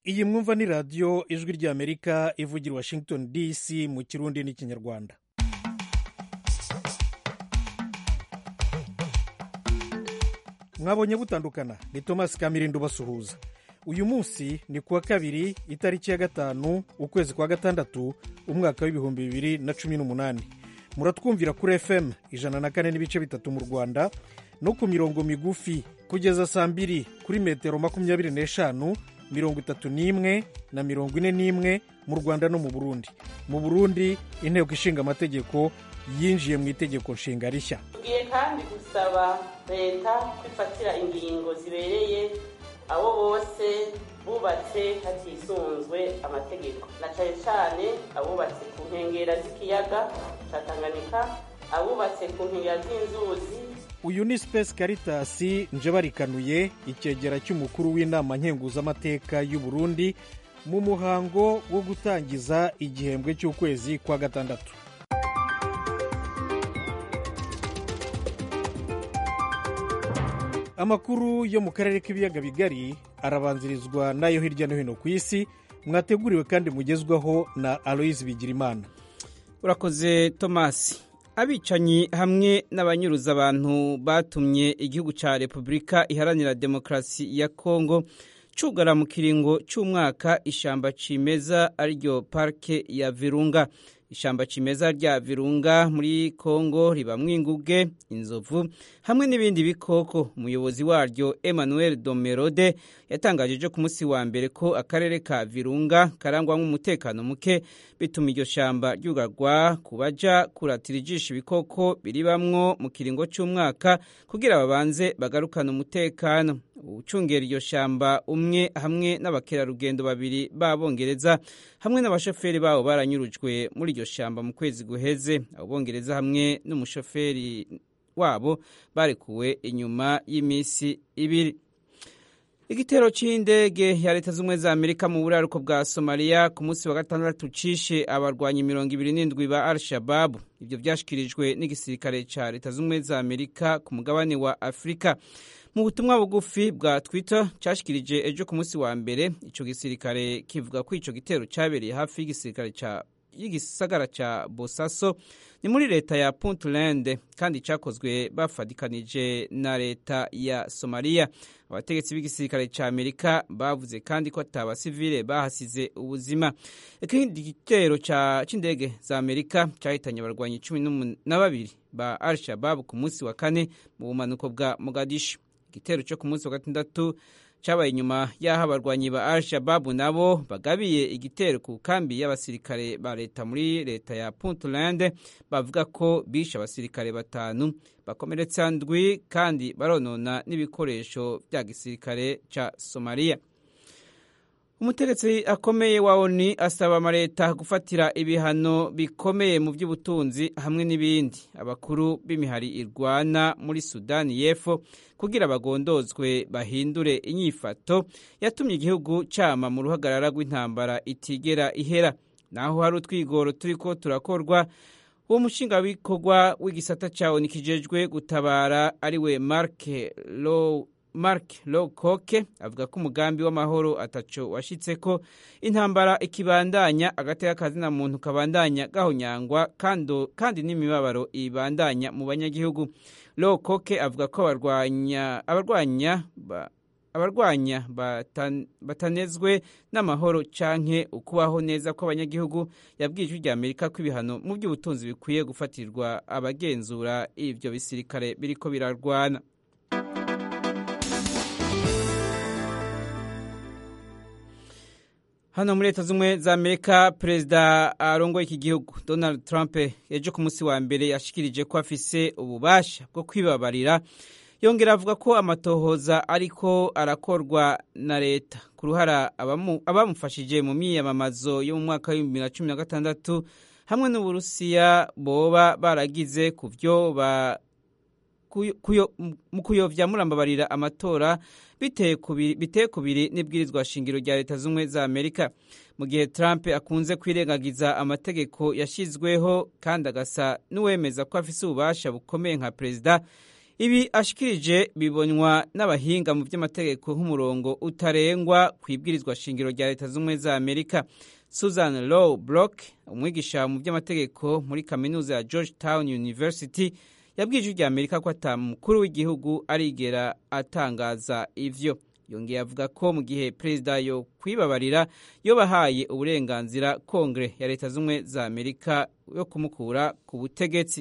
iyi mwumva ni radiyo ijwi ry'amerika ivugira i washington dc mu kirundi n'ikinyarwanda mwabonye butandukana ni thomas kamirindo basuhuza uyu munsi ni kuwa kabiri itariki ya gatanu ukwezi kwa gatandatu umwaka w'ibihumbi bibiri na cumi n'umunani muratwumvira kuri fm ijana na kane n'ibice bitatu mu rwanda no ku mirongo migufi kugeza saa mbiri kuri metero makumyabiri n'eshanu mirongo itatu n'imwe na mirongo ine n'imwe mu rwanda no mu burundi mu burundi inteko ishinga amategeko yinjiye mu itegeko nshinga rishya tugiye kandi gusaba leta kwifatira ingingo zibereye abo bose bubatse hatisunzwe amategeko na cyane cyane abubatse ku nkengera z'ikiyaga cya tanganyika abubatse ku nkengera z'inzuzi uyu ni space caritas njebarikanuye icyegera cy'umukuru w'inama nkenguzamateka y'u burundi mu muhango wo gutangiza igihembwe cy'ukwezi kwa gatandatu amakuru yo mu karere k'ibiyaga bigari arabanzirizwa n'ayo hirya no hino ku isi mwateguriwe kandi mugezwaho na aloyizi bigirimana urakoze tomasi abicanyi hamwe n'abanyuruza abantu batumye igihugu cya repubulika iharanira demokarasi ya kongo cugara mu kiringo cy'umwaka ishyamba cimeza ariryo parike ya virunga ishyamba cimeza rya virunga muri kongo ribamwo inguge inzovu hamwe n'ibindi bikoko umuyobozi waryo emmanuel domerode yatangaje ejo ku munsi wa mbere ko akarere ka virunga karangwamo umutekano muke bituma iryo shyamba ryugarwa ku baja kuratira ijisho ibikoko biribamwo mu kiringo cy'umwaka kugira babanze bagarukane umutekano ucungera iryo shyamba umwe hamwe n'abakerarugendo babiri b'abongereza hamwe n'abashoferi babo baranyurujwe muri iryo shyamba mu kwezi guheze abo bongereza hamwe n'umushoferi wabo barekuwe inyuma y'iminsi ibiri igitero cy'indege ya leta z'ubumwe za amerika mu buraruko bwa somaliya ku munsi wa gatandatu cishe abarwanyi mirongo ibiri n'indwi ba al shababu ibyo byashyikirijwe n'igisirikare cya leta z'ubumwe za amerika ku mugabane wa afurika mu butumwa bugufi bwa twitter cyashyikirije ejo ku munsi wa mbere icyo gisirikare kivuga ko icyo gitero cyabereye hafi y'igisirikare cya y'igisagara cya bosaso ni muri leta ya puntland kandi cyakozwe bafatikanije na leta ya somaliya abategetsi b'igisirikare cya amerika bavuze kandi ko atabasivile bahasize ubuzima ikindi gitero cy'indege za amerika cyahitanye abarwanyi cumi na babiri ba al shababu ku munsi wa kane mu bumanuko bwa mogadishu igitero cyo ku munsi wa gatandatu cyabaye inyuma y'aho abarwanyi ba al shababu nabo bagabiye igitero ku kambi y'abasirikare ba leta muri leta ya puntland bavuga ko bishe abasirikare batanu bakomeretsa ndwi kandi baronona n'ibikoresho bya gisirikare cya somaliya umutegetsi akomeye wa oni asaba amaleta gufatira ibihano bikomeye mu by'ubutunzi hamwe n'ibindi abakuru b'imihari irwana muri sudani y'epfo kugira bagondozwe bahindure inyifato yatumye igihugu cyama mu ruhagarara rw'intambara itigera ihera naho hari utwigoro turi ko turakorwa uwo mushinga w'ibikorwa w'igisata cya oni kijejwe gutabara ariwe marke low mark lowcoke avuga ko umugambi w'amahoro ataco washitse ko intambara ikibandanya agateka kazina muntu kabandanya gahonyangwa kandi n'imibabaro ibandanya mu banyagihugu lowcoke avuga ko abarwanya abarwanya ba, abarwanya batan, batanezwe n'amahoro canke ukubaho neza kw'abanyagihugu yabwiye ijwi rya amerika ko ibihano mu by'ubutunzi bikwiye gufatirwa abagenzura ivyo bisirikare biriko birarwana hano muri leta z'ubumwe za amerika perezida arongoye iki gihugu donald trump ejo ku munsi wa mbere yashikirije ko afise ububasha bwo kwibabarira yongera avuga ko amatohoza ariko arakorwa na leta ku ruhara abamufashije mu myiyamamazo yo mu mwaka w'ibihumbi bibiri na cumi na gatandatu hamwe n'uburusiya boba baragize ku byo mu kuyovya murambabarira amatora biteye kubiri n'ibwirizwa shingiro rya leta z'ubumwe za amerika mu gihe trump akunze kwirengagiza amategeko yashyizweho kandi agasa n'uwemeza ko afise ububasha bukomeye nka perezida ibi ashikirije bibonywa n'abahinga mu by'amategeko nk'umurongo utarengwa ku ibwirizwa shingiro rya leta z'ubumwe za amerika susan low block umwigisha mu by'amategeko muri kaminuza ya georgetown university yabwiye ijwi rya amerika ko ata mukuru w'igihugu arigera atangaza ivyo yongeye avuga ko mu gihe perezida yo kwibabarira yo bahaye uburenganzira kongere ya leta z'ubumwe za amerika yo kumukura ku butegetsi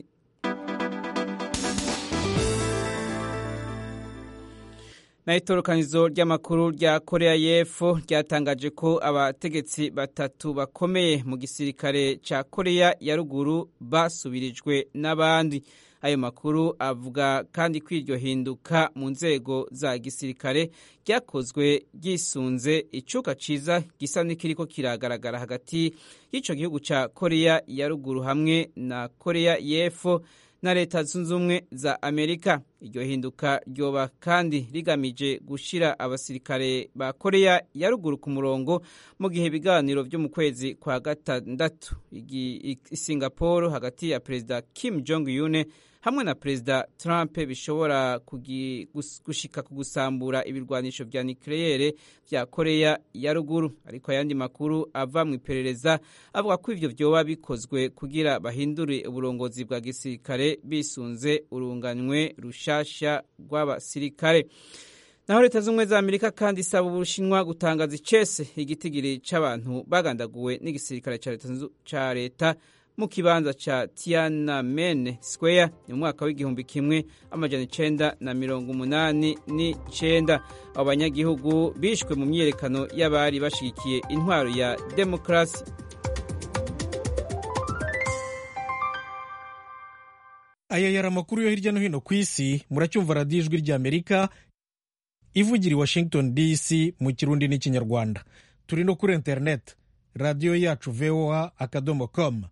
na itorokanizo ry'amakuru rya korea y'epfo ryatangaje ko abategetsi batatu bakomeye mu gisirikare ca korea ya ruguru basubirijwe n'abandi ayo makuru avuga kandi ko iryo hinduka mu nzego za gisirikare ryakozwe ryisunze icuka ciza gisa n'ikiriko kiragaragara hagati y'ico gihugu ca korea ya ruguru hamwe na korea y'epfo na leta zunze ubumwe za amerika iryo hinduka ryoba kandi rigamije gushira abasirikare ba korea ya ruguru ku murongo mu gihe ibiganiro vyo mu kwezi kwa gatandatu singapore hagati ya perezida kim jong une hamwe na perezida trump bishobora gushika ku gusambura ibirwanisho vya nucleaire vya korea ya ruguru ariko ayandi makuru ava mu iperereza avuga ko ivyo vyoba bikozwe kugira bahindure uburongozi bwa gisirikare bisunze urunganywe rushasha rw'abasirikare naho leta z'ubumwe za amerika kandi isaba ubushinwa gutangaza icese igitigiri c'abantu bagandaguwe n'igisirikare ca leta mu kibanza ca Tiananmen Square mu mwaka w'igihumbi kimwe amajana icenda na mirongo umunani n'icenda abo banyagihugu bishwe mu myiyerekano y'abari bashigikiye intwaro ya demokarasi aya yari amakuru yo hirya no hino ku isi muracyumva radiyo ijwi ry'amerika ivugira i washington dc mu kirundi n'ikinyarwanda turi no kuri interineti radiyo yacu voa akadomo komu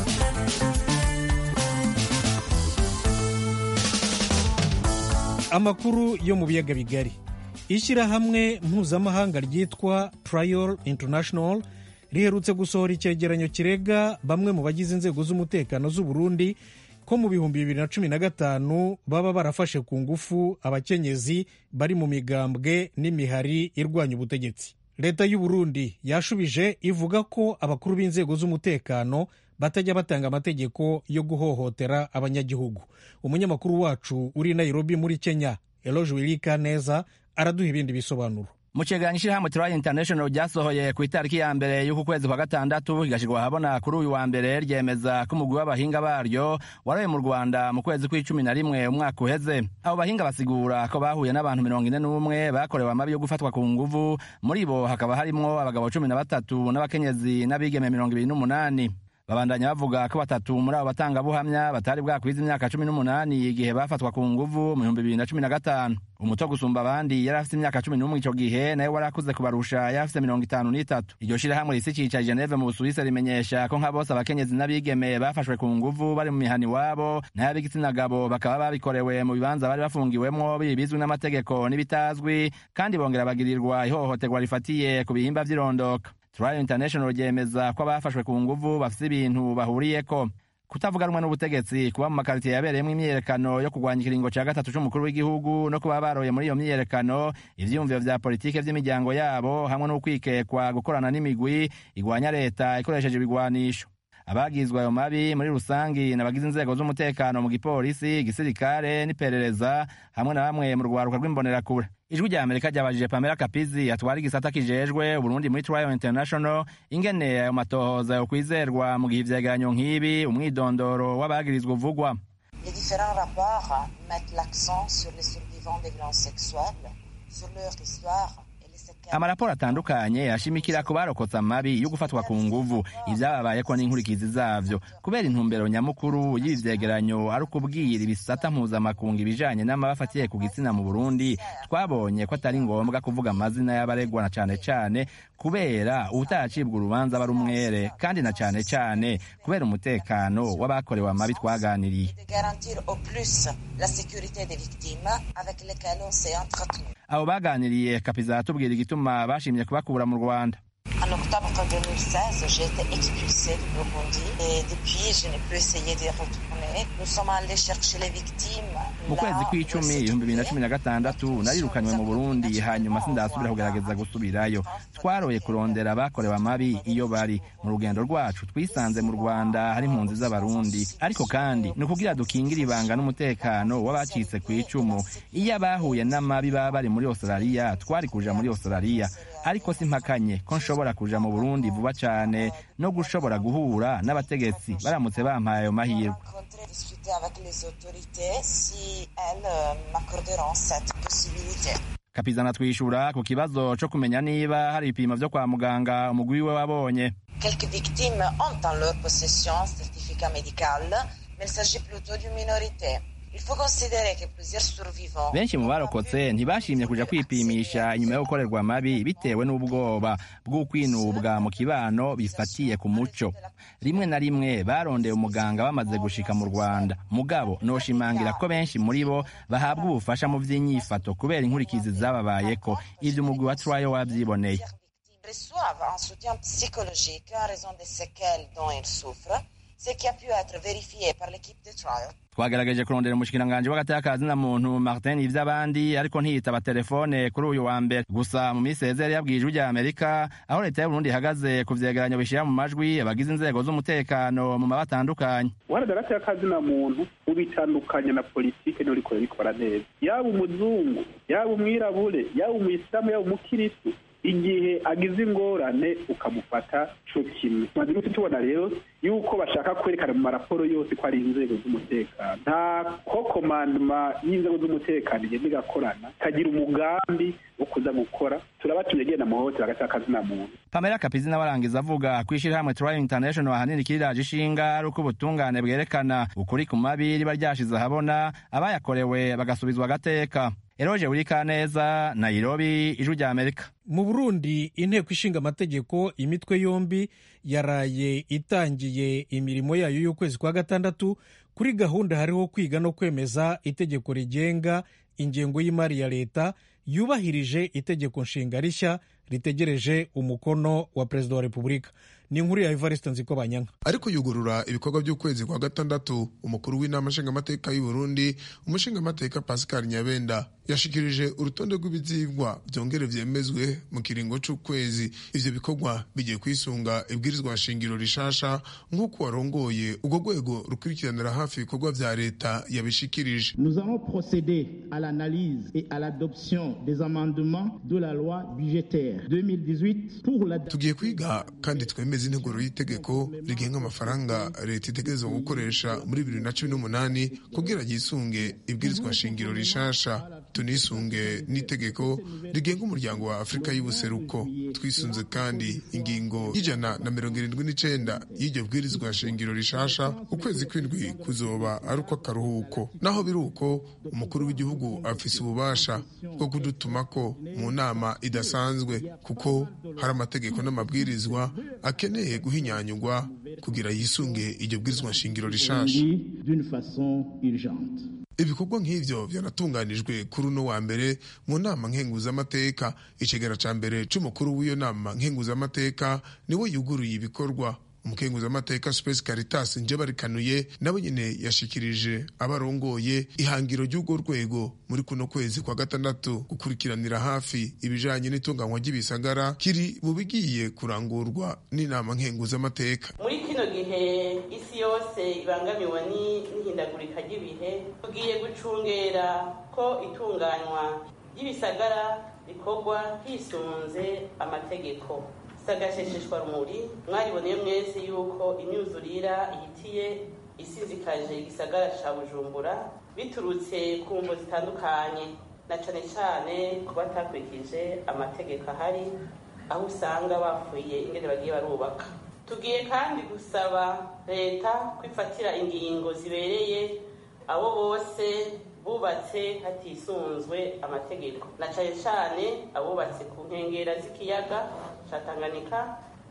amakuru yo mu biyaga bigari ishyirahamwe mpuzamahanga ryitwa trial international riherutse gusohora icyegeranyo kirega bamwe mu bagize inzego z'umutekano z'u Burundi ko mu bihumbi bibiri na cumi na gatanu baba barafashe ku ngufu abakenyezi bari mu migambwe n'imihari irwanya ubutegetsi leta y'u Burundi yashubije ivuga ko abakuru b'inzego z'umutekano batajya batanga amategeko yo guhohotera abanyagihugu umunyamakuru wacu uri Nairobi muri Kenya Eloge Wilika neza araduha ibindi bisobanuro mu cegeranyo ishirahamwe Trial International ryasohoye ku itariki ya mbere y'uku kwezi kwa gatandatu rigashirwa ahabona kuri uyu wa mbere ryemeza ko umugwi w'abahinga baryo waroye mu Rwanda mu kwezi kw'icumi na rimwe umwaka uheze abo bahinga basigura ko bahuye n'abantu mirongo ine n'umwe bakorewe amabi yo gufatwa ku nguvu muri bo hakaba harimwo abagabo cumi na batatu n'abakenyezi n'abigeme mirongo ibiri n'umunani babandanya bavuga ko batatu muri abo batangabuhamya batari bwakwiza imyaka cumi n'umunani igihe bafatwa ku nguvu mu bihumbi bibiri na cumi na gatanu umuto gusumba abandi yari afite imyaka cumi n'umwe ico gihe nawe wari akuze kubarusha yari afite mirongo itanu n'itatu iryo shirahamwe risi cica geneve mu busuwisi rimenyesha ko nka bose abakenyezi n'abigeme bafashwe ku nguvu bari mu mihani wabo n'ab'igitsina gabo bakaba babikorewe mu bibanza bari bafungiwemwo bizwi n'amategeko n'ibitazwi kandi bongera bagirirwa ihohoterwa rifatiye ku bihimba vy'irondoka Trial International ryemeza ko abafashwe ku nguvu bafite ibintu bahuriyeko kutavuga rumwe n'ubutegetsi kuba mu makaritiye yabereyemo imyiyerekano yo kurwanya ikiringo cya gatatu c'umukuru w'igihugu no kuba baroye muri iyo myiyerekano ivyiyumviro vya politike vy'imiryango yabo hamwe n'ukwikekwa gukorana n'imigwi igwanya leta ikoresheje ibigwanisho abagizwe ayo mabi muri rusangi n'abagize inzego z'umutekano mu gipolisi igisirikare n'iperereza hamwe na bamwe mu rwaruka rw'imbonerakure ijwi rya amerika ryabajije pamela kapizi atwara igisata kijejwe uburundi muri trial international ingene ayo matohoza yo kwizerwa mu gihe ivyegeranyo nk'ibi umwidondoro w'abagirizwa uvugwa Les différents rapports mettent l'accent sur les survivants des violences sexuelles, sur leur histoire amaraporo atandukanye ashimikira ku barokotse amabi yo gufatwa ku nguvu ivyababayeko n'inkurikizi zavyo kubera intumbero nyamukuru y'ibi vyegeranyo ari ukubwira ibisata mpuzamakungu ibijanye n'amabafatiye ku gitsina mu burundi twabonye ko atari ngombwa kuvuga amazina y'abaregwa na cane cane kubera uwutaracibwa urubanza aba ari umwere kandi na cane cane kubera umutekano w'abakorewe amabi twaganiriye abo baganiriye kapiza atubwira igituma bashimye kubakura mu rwanda En octobre 2016, j'ai été expulsée du Burundi et depuis, je n'ai plus essayé de retourner. Nous sommes allés chercher les victimes. mu kwezi kw'icumi ibihumbi bibiri na cumi na gatandatu narirukanywe mu burundi hanyuma sindasubira kugerageza gusubirayo twaroye kurondera abakorewe amabi iyo bari mu rugendo rwacu twisanze mu rwanda hari impunzi z'abarundi ariko kandi ni ukugira dukingire ibanga n'umutekano w'abacitse ku icumu iyo abahuye n'amabi baba bari muri australia twari kuja muri australia ariko simpakanye ko nshobora kuja mu burundi vuba cane no gushobora guhura n'abategetsi baramutse bampaye ayo mahirwe rencontrer, discuter avec les autorités si elles euh, m'accorderont cette possibilité. kapizana twishura ku kibazo co kumenya niba hari ibipimo vyo kwa muganga umugwi wiwe wabonye Quelques victimes ont en leur possession un certificat médical, mais il s'agit plutôt d'une minorité. Il faut considérer que plusieurs survivants... benshi mu barokotse ntibashimye kuja kwipimisha inyuma yo gukorerwa amabi bitewe n'ubwoba bw'ukwinubwa mu kibano bifatiye ku muco rimwe na rimwe barondeye umuganga bamaze gushika mu rwanda mugabo noshimangira ko benshi muri bo bahabwa ubufasha mu vy'inyifato kubera inkurikizi zababayeko ivyo umugwi wa trayo wavyiboneye reçoivent un soutien psychologique en raison des séquelles dont ils souffrent, ce qui a pu être vérifié par l'équipe de trial. twagerageje kurondera umushikiranganji w'agateka na muntu martin ivy'abandi ariko ntiyitaba telefone kuri uyu wa mbere gusa mu minsi heze yari yabwiye ijwi rya amerika aho leta y'uburundi ihagaze ku vyegeranyo bishira mu majwi abagize inzego z'umutekano mu maba atandukanye waragarata y'akazina muntu ubitandukanya na politike niyo rikora rikora neza yaba umuzungu yaba umwirabure yaba umuyisilamu yaba umukiristu igihe agize ingorane ukamufata co kimwe tumaze iminsi tubona rero yuko bashaka kwerekana mu maraporo yose ko ari inzego z'umutekano nta ko komandoma y'inzego z'umutekano igenda igakorana ikagira umugambi wo kuza gukora turabatumye genda muhohotera hagati y'akazina muntu pamela kapizi nawe arangiza avuga ko ishirahamwe trial international ahanini kiriraje ishinga ari uko ubutungane bwerekana ukuri ku mabi riba ryashize ahabona abayakorewe bagasubizwa agateka eroje burikaneza nairobi ijwi rya amerika mu burundi inteko ishinga amategeko imitwe yombi yaraye itangiye imirimo yayo y'ukwezi kwa gatandatu kuri gahunda hariho kwiga no kwemeza itegeko rigenga ingengo y'imari ya leta yubahirije itegeko nshinga rishya ritegereje umukono wa perezida wa repubulika ni inkuru ya evariste nziko banyanka ariko yugurura ibikorwa by'ukwezi kwa gatandatu umukuru w'inama nshingamateka y'u Burundi umushingamateka Pascal Nyabenda yashikirije urutonde rw'ibizigwa byongere vyemezwe mu kiringo c'ukwezi ivyo bikorwa bigiye kwisunga ibwirizwa nshingiro rishasha nk'uko warongoye urwo rwego rukurikiranira hafi ibikorwa vya leta yabishikirije Nous allons procéder à l'analyse et à l'adoption des amendements de la loi budgétaire 2018 pour la tugiye kwiga kandi twemeza integuro y'itegeko rigenga amafaranga leta itegerezwa gukoresha muri bibiri na cumi n'umunani kugira ryisunge ibwirizwa nshingiro rishasha tunisunge n'itegeko rigenga umuryango wa afurika y'ubuseruko twisunze kandi ingingo y'ijana na mirongo irindwi n'icenda y'iryo bwirizwa nshingiro rishasha ukwezi kw'indwi kuzoba ari ukw'akaruhuko naho biri uko umukuru w'igihugu afise ububasha bwo kudutumako mu nama idasanzwe kuko hari amategeko n'amabwirizwa akeneye guhinyanyurwa kugira yisunge iryo bwirizwa nshingiro rishasha d'une façon urgente. ibikorwa nk'ivyo vyanatunganijwe kuri uno wa mbere mu nama nkenguzamateka icegera ca mbere c'umukuru w'iyo nama nkenguzamateka niwe yuguruye ibikorwa umukenguzamateka space caritas njebarikanuye nawe nyene yashikirije abarongoye ihangiro ry'urwo rwego muri kuno kwezi kwa gatandatu gukurikiranira hafi ibijanye n'itunganywa ry'ibisagara kiri mu bigiye kurangurwa n'inama nkenguzamateka muri kino gihe isi yose ibangamiwe ni- n'ihindagurika ry'ibihe tugiye gucungera ko itunganywa ry'ibisagara rikorwa hisunze amategeko sagashesheshwa rumuri mwariboneye mwese yuko imyuzurira ihitiye isizikaje igisagara ca bujumbura biturutse ku mvo zitandukanye na cane cane ku batakurikije amategeko ahari aho usanga bapfuye ingene bagiye barubaka tugiye kandi gusaba leta kwifatira ingingo zibereye abo bose bubatse hatisunzwe amategeko na cane cane abubatse ku nkengera z'ikiyaga ca tanganyika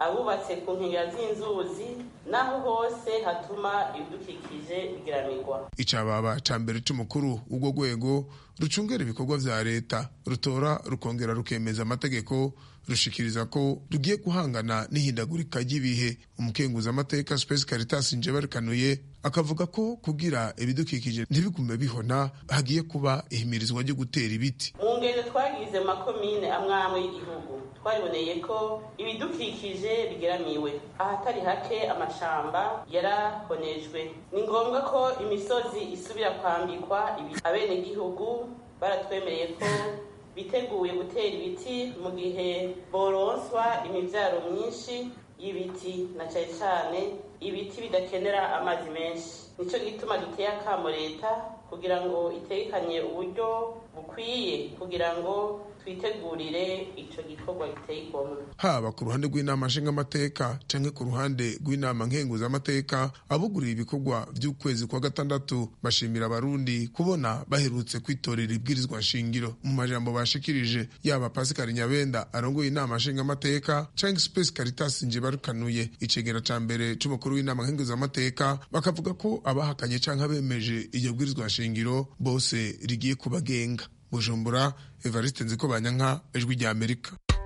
abubatse ku nkengera z'inzuzi n'aho hose hatuma ibidukikije bigiramirwa icababa ca mbere c'umukuru w'urwo rwego rucungera ibikorwa vya leta rutora rukongera rukemeza amategeko rushikiriza ko rugiye guhangana n'ihindagurika ry'ibihe umukenguza amateka Space Caritas Njebarikanuye akavuga ko kugira ibidukikije ntibigume bihona hagiye kuba ihimirizwa ryo gutera ibiti mu ngendo twagize mu makomine amwe amwe y'igihugu twariboneye ko ibidukikije bigeramiwe ahatari hake amashamba yarabonejwe ni ngombwa ko imisozi isubira kwambikwa abenegihugu baratwemereye ko biteguye gutera ibiti mu gihe boronswa imibyaro myinshi y'ibiti na cyane cyane ibiti bidakenera amazi menshi nicyo gituma duteye akamo leta kugira ngo itekanye uburyo bukwiye kugira ngo twitegurire icyo gikorwa giteye igomwe haba ku ruhande rw'inama nshingamateka canke ku ruhande rw'inama nkenguzamateka abugurira ibikorwa vy'ukwezi kwa gatandatu bashimira abarundi kubona baherutse kwitorera ibwirizwa nshingiro mu majambo bashikirije yaba Pascal Nyabenda arongoye inama nshingamateka canke Space Caritas Njebarukanuye icegera ca mbere c'umukuru w'inama nkenguzamateka bakavuga ko abahakanye canke abemeje iryo bwirizwa nshingiro bose rigiye kubagenga bujumbura evariste nziko banyanka ijwi rya amerika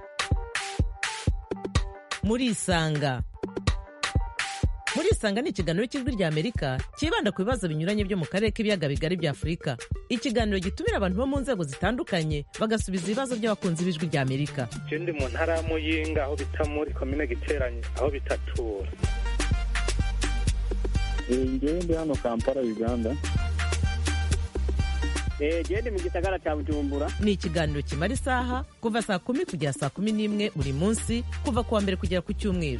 murisanga murisanga ni ikiganiro cy'ijwi rya amerika cyibanda ku bibazo binyuranye byo mu karere k'ibiyaga bigari bya afurika ikiganiro gitumira abantu bo mu nzego zitandukanye bagasubiza ibibazo by'abakunzi b'ijwi rya amerika je ndi mu ntara ya muyinga aho bita muri komine giteranye aho bitatura ngewe ndi hano kampala uganda gende mu gisagara cya bujumbura ni ikiganiro kimara isaha kuva saa kumi kugera saa kumi n'imwe buri munsi kuva ku wa mbere kugera ku cyumweru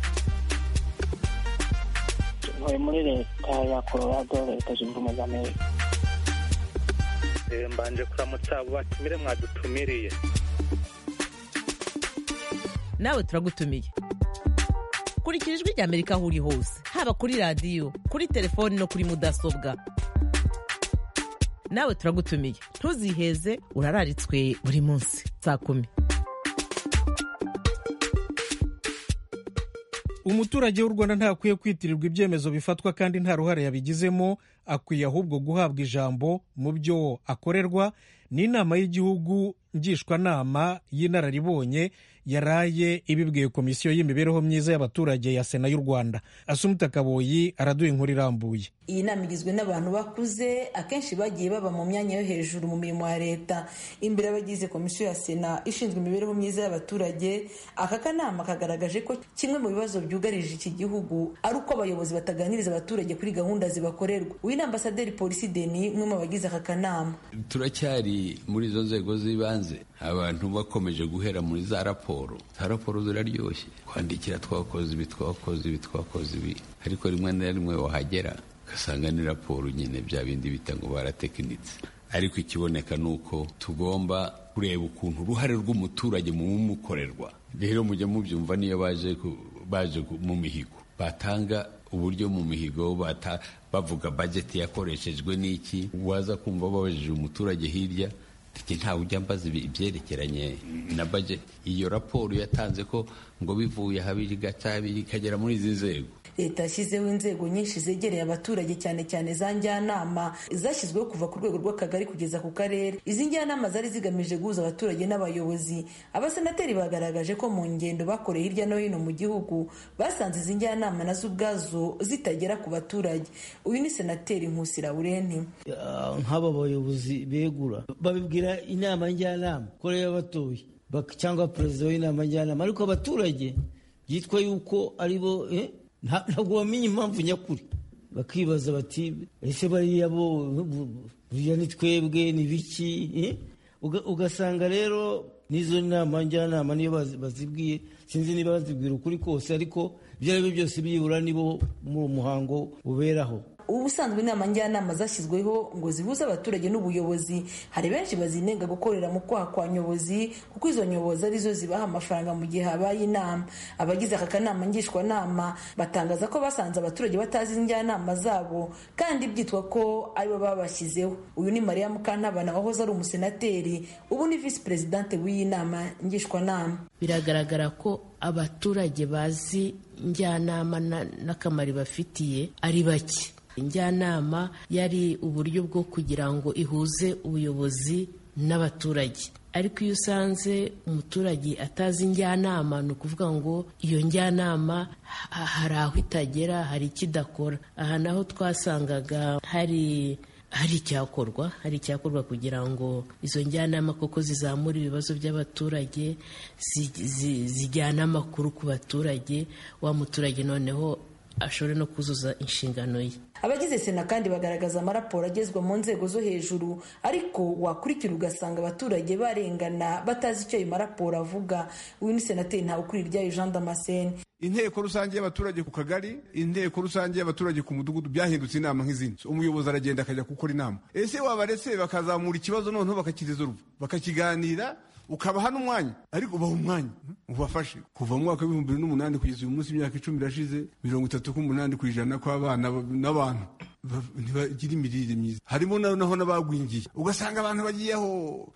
ntuye muri leta ya colorado leta zunze ubumwe za amerika mbanje kuramutsa abo batumire mwadutumiriye nawe turagutumiye kurikira ijwi rya amerika aho uri hose haba kuri radiyo kuri telefoni no kuri mudasobwa nawe turagutumiye ntuziheze urararitswe buri munsi saa kumi umuturage w'u rwanda ntakwiye kwitirirwa ibyemezo bifatwa kandi nta ruhare yabigizemo akwiye ahubwo guhabwa ijambo mu byo akorerwa n'inama y'igihugu ngishwanama y'inararibonye yaraye ibibwiye komisiyo y'imibereho myiza y'abaturage ya sena y'u rwanda asumuta kaboyi araduha inkuru irambuye iyi nama igizwe n'abantu bakuze akenshi bagiye baba mu myanya yo hejuru mu mirimo ya leta imbere y'abagize komisiyo ya sena ishinzwe imibereho myiza y'abaturage aka kanama kagaragaje ko kimwe mu bibazo byugarije iki gihugu ari uko abayobozi bataganiriza abaturage kuri gahunda zibakorerwa uyu ni ambasaderi polisi deni umwe mu bagize aka kanama turacyari muri izo nzego z'ibanze abantu bakomeje guhera muri za raporo za raporo ziraryoshye kwandikira twakoze ibi twakoze ibi twakoze ibi ariko rimwe na rimwe wahagera ugasanga ni raporo nyine bya bindi bita ngo baratekinitse ariko ikiboneka ni uko tugomba kureba ukuntu uruhare rw'umuturage mu bumukorerwa rero mujya mubyumva niyo baje baje mu mihigo batanga uburyo mu mihigo bavuga bajeti yakoreshejwe n'iki waza kumva babajije umuturage hirya ntawe ujya mbaza ibyerekeranye na bajeti iyo raporo yatanze ko ngo bivuye habiri gatabiri ikagera muri izi nzego leta yashyizeho inzego nyinshi zegereye abaturage cyane cyane za njyanama zashyizweho kuva ku rwego rw'akagari kugeza ku karere izi njyanama zari zigamije guhuza abaturage n'abayobozi abasenateri bagaragaje ko mu ngendo bakoreye hirya no hino mu gihugu basanze izi njyanama nazo ubwazo zitagera ku baturage uyu ni senateri nkusi laurenti nk'aba bayobozi begura babibwira inama njyanama ko rero batoye cyangwa perezida w'inama njyanama ariko abaturage byitwa yuko ari bo ntabwo bamenya impamvu nyakuri bakibaza bati ese bariya bo buriya ni twebwe ni biki ugasanga rero n'izo nama njyanama niyo bazibwiye sinzi niba bazibwira ukuri kose ariko ibyo ari byo byose byibura nibo mu muhango uberaho ubu busanzwe inama njyanama zashyizweho ngo zihuze abaturage n'ubuyobozi hari benshi bazinenga gukorera mu kwaha kwa nyobozi kuko izo nyobozi arizo zibaha amafaranga mu gihe habaye inama abagize aka kanama ngishwanama batangaza ko basanze abaturage batazi njyanama zabo kandi byitwa ko aribo babashyizeho uyu ni mariya mukantabana wahoze ari umusenateri ubu ni visi perezidante w'iyi nama ngishwanama biragaragara ko abaturage bazi njyanama n'akamaro bafitiye ari bake njyanama yari uburyo bwo kugira ngo ihuze ubuyobozi n'abaturage ariko iyo usanze umuturage atazi njyanama ni ukuvuga ngo iyo njyanama hari aho itagera hari ikidakora aha naho twasangaga hari hari icyakorwa hari icyakorwa kugira ngo izo njyanama koko zizamura ibibazo by'abaturage zijyana amakuru ku baturage wa muturage noneho ashobore no kuzuza inshingano ye abagize sena kandi bagaragaza amaraporo agezwa mu nzego zo hejuru ariko wakurikira ugasanga abaturage barengana batazi icyo ayo maraporo avuga uyu ni senateri ntawukurira iryayo jean damascene inteko rusange y'abaturage ku kagari inteko rusange y'abaturage ku mudugudu byahindutse inama nk'izindi umuyobozi aragenda akajya gukora inama ese wabaretse bakazamura ikibazo noneho bakakirizoruva bakakiganira ukabaha n'umwanya ariko ubaha umwanya ubafashe kuva mu mwaka w'ibihumbi bibiri n'umunani kugeza uyu munsi imyaka icumi irashize mirongo itatu k'umunani ku ijana kw'abana n'abantu ntibagira imirire myiza harimo naho n'abagwingiye ugasanga abantu bagiyeho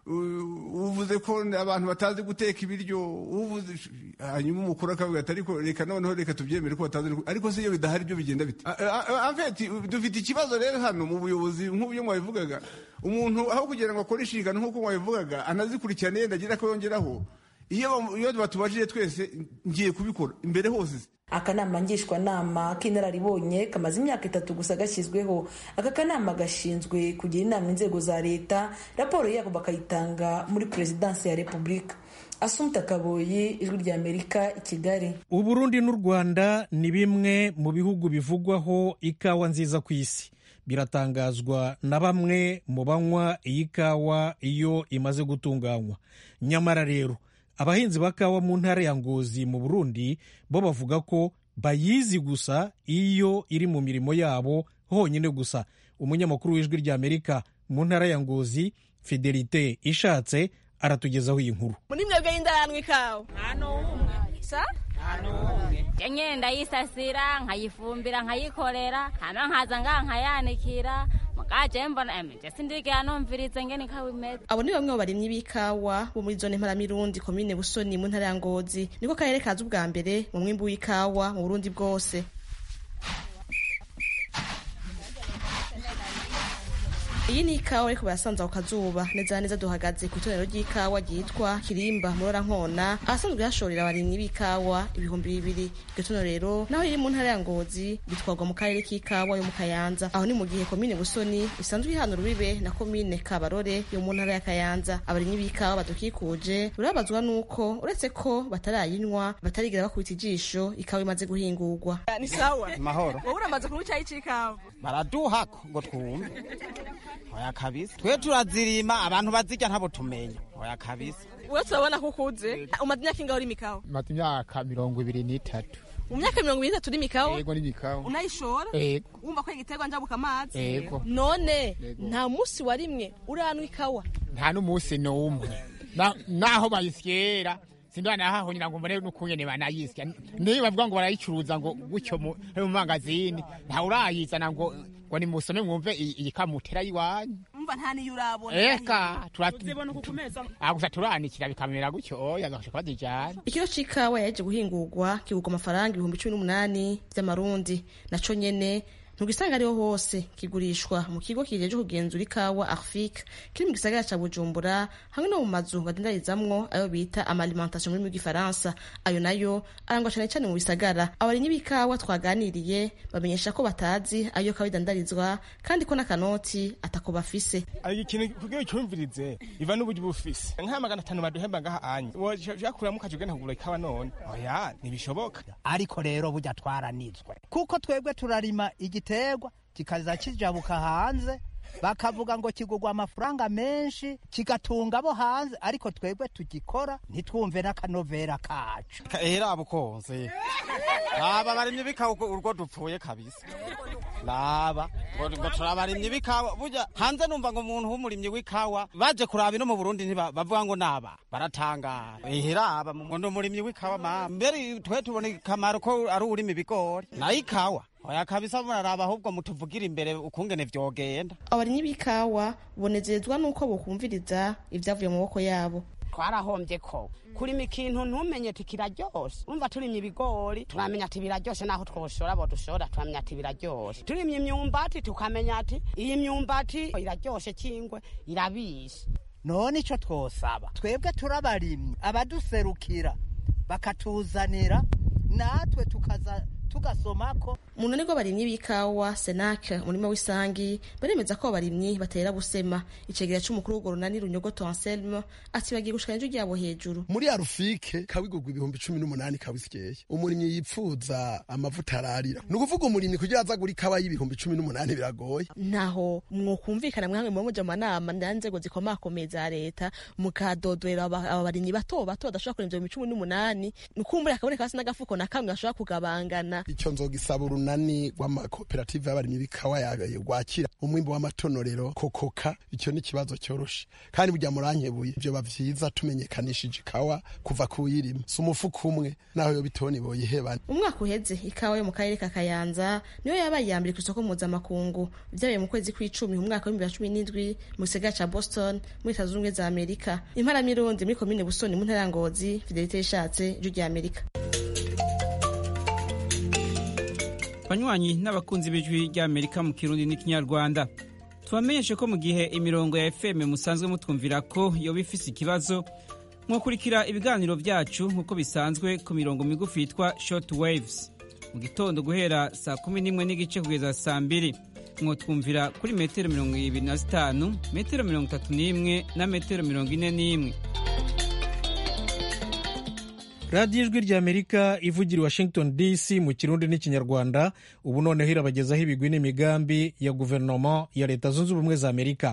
uvuze ko abantu batazi guteka ibiryo uvuze hanyuma umukuru akavuga ati ariko reka noneho reka tubyemere ko batazi ariko se iyo bidahari byo bigenda bite amfeti dufite ikibazo rero hano mu buyobozi nk'uburyo mwabivugaga umuntu aho kugira ngo akore inshingano nk'uko mwabivugaga anazikurikirane yenda agira ko yongeraho iyo batubajije twese ngiye kubikora imbere hose akanama ngishwanama k'inararibonye kamaze imyaka itatu gusa gashyizweho aka kanama gashinzwe kugira inama inzego za leta raporo yako bakayitanga muri perezidansi ya repubulika asumta kaboyi ijwi rya amerika i kigali uburundi n'u rwanda ni bimwe mu bihugu bivugwaho ikawa nziza ku isi biratangazwa na bamwe mu banywa iyi kawa iyo imaze gutunganywa nyamara rero abahinzi ba kawa mu ntara ya ngozi mu burundi bo bavuga ko bayizi gusa iyo iri mu mirimo yabo honyine gusa umunyamakuru w'ijwi rya amerika mu ntara ya ngozi fidelite ishatse aratugezaho iyi nkuru muri mwebwe y'indaranwa ikawa nta n'umwe sa nta n'umwe nyine ndayisasira nkayifumbira nkayikorera hano nkaza ngaha nkayanikira mugaje mbona emeje sindigera numvirize ngene ikawa imeze abo ni bamwe mu barimyi b'ikawa bo muri zone mparamirundi komine busoni mu ntara ya ngozi niko karere kaza ubwa mbere mu mwimbu w'ikawa mu burundi bwose iyi ni ikawa ariko barasanze ku kazuba neza na neza duhagaze ku itorero ry'ikawa ryitwa kirimba murora nkona ahasanzwe hashorera abarimyi b'ikawa ibihumbi bibiri iryo tono rero naho riri mu ntara ya ngozi bitwarwa mu karere k'ikawa yo mu kayanza aho ni mu gihe komine busoni isanzwe ihana urubibe na komine kabarore yo mu ntara ya kayanza abarimyi b'ikawa badukikuje urabazwa n'uko uretse ko batarayinywa batarigera bakubita ijisho ikawa imaze guhingurwa ni sawa mahoro wowe uramaze kunywa icyayi c'ikawa baraduhako ngo twumve oya kabisa twe turazirima abantu bazirya ntabo tumenya oya kabisa wewe turabona ko ukuze umaze imyaka ingaho urima ikawa maze imyaka mirongo ibiri n'itatu mu myaka mirongo ibiri n'itatu urima ikawa yego n'imikawa unayishora yego wumva ko igiterwa njabuka amazi yego none nta munsi warimwe uranwa ikawa nta n'umunsi n'umwe Na- naho bayisyera sindanahaho nyina ngo mbone n'ukungene banayisya niyo bavuga ngo barayicuruza ngo gutyo mu mu mangazini ntawe urayizana ngo ngo nimusome mwumve iyi iyi kamutera yiwanyu umva nta niyo urabona eka tura- uzibona ku kumeza Ah, gusa turanikira bikamera gutyo oya gashaka bazijana ikiro c'ikawa yaje guhingurwa kigurwa amafaranga ibihumbi cumi n'umunani vy'amarundi naco nyene ntugisanga ariho hose kigurishwa mu kigo kijeje kugenzura ikawa arfik kiri mu gisagara ca bujumbura hamwe no mu mazu badendarizamwo ayo bita amalimentation muri rw'igifaransa ayo nayo arangwa cane cane mu bisagara abarimyi b'ikawa twaganiriye bamenyesha ko batazi ayo kawa idandarizwa kandi ko n'akanoti atako bafise ari ikintu kugira cyumvirize iva n'uburyo bufise nka magana atanu baduhemba ngaha anye wojakuramo ukaja ugenda kugura ikawa none oya ntibishoboka ariko rero burya twaranizwe kuko twebwe turarima igiterwa kikaza kijabuka hanze bakavuga ngo kigurwa amafaranga menshi kigatunga abo hanze ariko twebwe tugikora ntitwumve n'akanovera kacu era bukonze aba barimye bikawa urwo dupfuye kabisa raba ngo turabarimyi b'ikawa burya hanze numva ngo umuntu w'umurimyi w'ikawa baje kuraba ino mu burundi bavuga ngo naba baratangara ehe raba ngo ni umurimyi w'ikawa mama mbere twe tubona ikamaro ko ari urima ibigori nayo ikawa oya kabisa muraraba ahubwo mutuvugira imbere ukungene vyogenda abarimyi b'ikawa bonezezwa n'uko bokumviriza ivyavuye mu maboko yabo twarahombye ko kurima ikintu ntumenye ati kiraryoshe umva turimye ibigori turamenya ati biraryoshe naho twoshora bo dushora turamenya ati biraryoshe turimye imyumbati tukamenya ati iyi myumbati iraryoshe kingwe irabishe none ico twosaba twebwe turabarimyi abaduserukira bakatuzanira natwe tukaza tugasomako mu runani rw'abarimyi b'ikawa senake umurima w'isangi baremeza ko abarimyi batera gusema icegera c'umukuru w'urwo runani runyogoto anselme ati bagiye gushikana ijwi ryabo hejuru muri arufike kawigurwa ibihumbi cumi n'umunani kawisyeye umurimyi yipfuza amavuta ararira ni ukuvuga umurimyi kugira aza gura ikawa y'ibihumbi cumi n'umunani biragoye ntaho mwokumvikana mwamwe mu muja manama na nzego zikomakomeye za leta mukadodorera aba barimyi bato bato badashobora kurenza ibihumbi cumi n'umunani nukumbura hakaboneka hasi n'agafuko na kamwe gashobora kugabangana icyo nzogisaba urunani rw'amakoperative y'abarimyi b'ikawa rwakira umwimbo w'amatonorero kokoka icyo ni ikibazo cyoroshe kandi burya murankebuye vyoba vyiza tumenyekanishije ikawa kuva kuyirima si umufuka umwe naho yo bitoni boyihebana umwaka uheze ikawa yo mu karere ka kayanza niyo yabaye iya mbere ku isoko mpuzamakungu vyabaye mu kwezi kw'icumi mu mwaka w'ibihumbi bibiri na cumi n'indwi mu gisagara ca boston muri leta zunze ubumwe za amerika imparamirundi muri komine busoni mu ntara ya ngozi fidelite yishatse ijwi rya amerika banywanyi n'abakunzi b'ijwi ry'amerika mu kirundi n'ikinyarwanda tubamenyeshe ko mu gihe imirongo ya fm musanzwe mutwumvira ko yoba ifise ikibazo mwakurikira ibiganiro byacu nk'uko bisanzwe ku mirongo migufi yitwa short waves mu gitondo guhera saa kumi n'imwe n'igice kugeza saa mbiri mwotwumvira kuri metero mirongo ibiri na zitanu metero mirongo itatu n'imwe na metero mirongo ine n'imwe radiyo ijwi ry'amerika ivugira i washington dc mu kirundi n'ikinyarwanda ubu noneho irabagezaho ibigwi n'imigambi ya guverinoma ya leta zunze ubumwe za amerika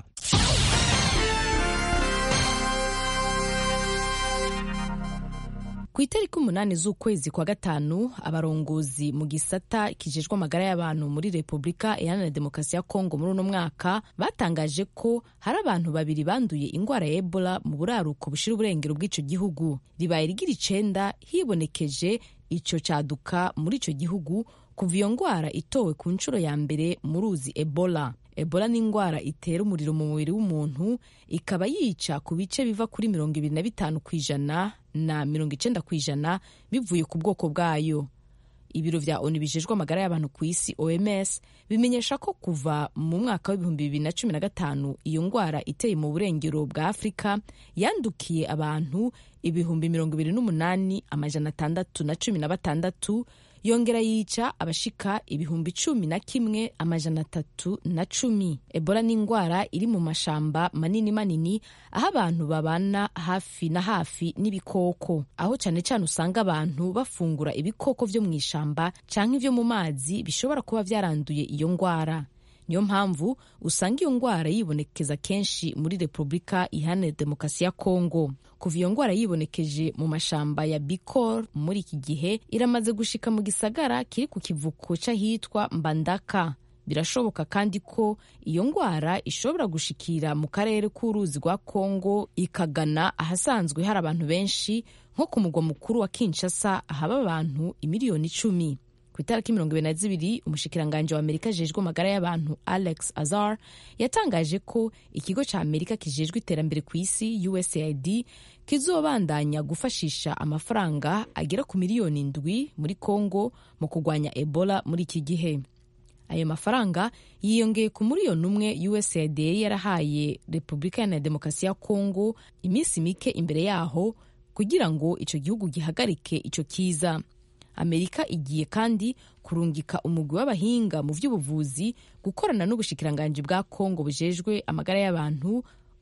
ku itariki umunani z'ukwezi kwa gatanu abarongozi mu gisata kijejwe amagara y'abantu muri repubulika iharanira demokarasi ya kongo muri uno mwaka batangaje ko hari abantu babiri banduye indwara ya ebola mu buraruko bushira uburengero bw'ico gihugu ribaye rigira icenda hibonekeje ico caduka muri ico gihugu kuva iyo ndwara itowe ku nshuro ya mbere mu ruzi ebola ebola ni indwara itera umuriro mu mubiri w'umuntu ikaba yica ku bice biva kuri mirongo ibiri na bitanu ku ijana na mirongo icenda ku ijana bivuye ku bwoko bwayo ibiro vya onu bijejwe amagara y'abantu ku isi oms bimenyesha ko kuva mu mwaka w'ibihumbi bibiri na cumi na gatanu iyo ndwara iteye mu burengero bwa afurika yandukiye abantu ibihumbi mirongo ibiri n'umunani amajana atandatu na cumi na batandatu yongera yica abashika ibihumbi cumi na kimwe amajana atatu na cumi ebola ni indwara iri mu mashamba manini manini aho abantu babana hafi na hafi n'ibikoko aho cyane cyane usanga abantu bafungura ibikoko vyo mu ishamba canke ivyo mu mazi bishobora kuba vyaranduye iyo ndwara niyo mpamvu usanga iyo ndwara yibonekeza kenshi muri repubulika iharanira demokarasi ya kongo kuva iyo ndwara yibonekeje mu mashamba ya bikor muri iki gihe iramaze gushika mu gisagara kiri ku kivuko c'ahitwa mbandaka birashoboka kandi ko iyo ndwara ishobora gushikira mu karere k'uruzi rwa kongo ikagana ahasanzwe hari abantu benshi nko ku mugwa mukuru wa kinshasa ahaba abantu imiliyoni icumi ku itariki mirongo ibiri na zibiri umushikiranganji wa amerika ajejwe amagara y'abantu alex azar yatangaje ko ikigo ca amerika kijejwe iterambere ku isi usaid kizobandanya gufashisha amafaranga agera ku miliyoni ndwi muri congo mu kurwanya ebola muri iki gihe ayo mafaranga yiyongeye ku miliyoni umwe usaid yari yarahaye repubulika iharanira demokarasi ya congo iminsi mike imbere yaho kugira ngo ico gihugu gihagarike ico kiza amerika igiye kandi kurungika umugwi w'abahinga mu by'ubuvuzi gukorana n'ubushikiranganji bwa kongo bujejwe amagara y'abantu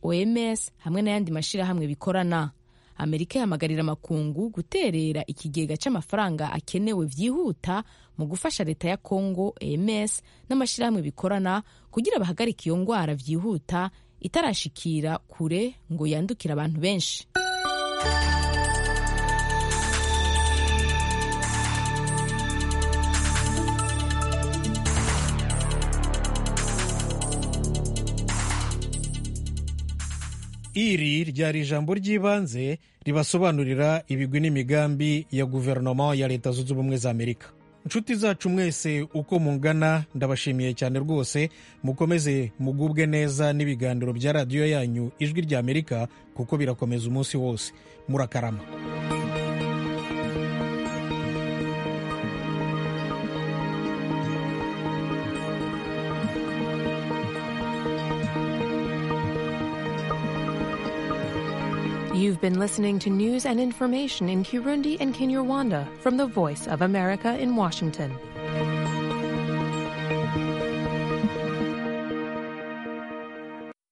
oms hamwe n'ayandi mashyirahamwe bikorana amerika ihamagarira amakungu guterera ikigega cy'amafaranga akenewe byihuta mu gufasha leta ya kongo oms n'amashyirahamwe bikorana kugira bahagarike iyo ndwara byihuta itarashikira kure ngo yandukire abantu benshi iri ryari ijambo ry'ibanze ribasobanurira ibigwi n'imigambi ya guverinoma ya leta zunze ubumwe za amerika inshuti zacu mwese uko mungana ndabashimiye cyane rwose mukomeze mugubwe neza n'ibiganiro bya radiyo yanyu ijwi rya amerika kuko birakomeza umunsi wose murakarama You've been listening to news and information in Kirundi and Kinyarwanda from the Voice of America in Washington.